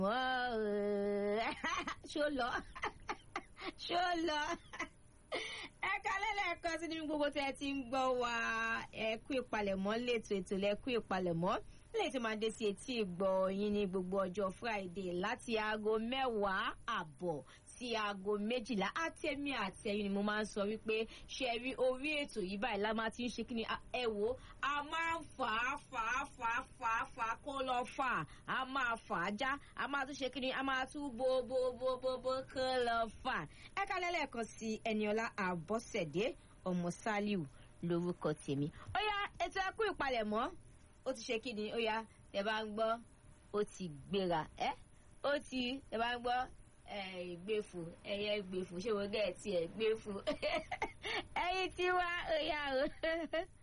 ṣó lọ ṣó lọ ẹ kálẹ̀ lẹ́ẹ̀kan sí nínú gbogbo tẹ́ ẹ ti ń gbọ́ wa ẹ kú ìpalẹ̀mọ́ létò ètò lẹ́kú ìpalẹ̀mọ́ lè tó máa dé sí etí ìgbọ́ yín ní gbogbo ọjọ́ friday láti aago mẹ́wàá àbọ̀ sí aago méjìlá àtẹ̀mí àtẹ̀yìn ni mo máa ń sọ wípé ṣe rí orí ètò yìí báyìí la máa ti ń ṣe kí ni ẹ wò a máa ń fà á fà á fà á fà á fà á kó lọ fà á a máa fà á já a máa tún ṣe kí ni a máa tún bo bo bo bo bo kó lọ fà á ẹ ká lẹ́lẹ́kan sí ẹniọlá àbọ̀sẹ̀dé ọmọ sálíù lórúkọ tèmi ó yá ètò ẹkú ìpalẹ̀mọ́ ó ti ṣe kí ni ó yá ẹ bá ń gbọ́ ó ti gbéra ẹ ó ti ẹ bá ń gbọ́ gbèfò ẹyẹ gbèfò ṣé wọ́n gẹ̀ tiẹ̀ gbèfò ẹyin tí wá ó yá o.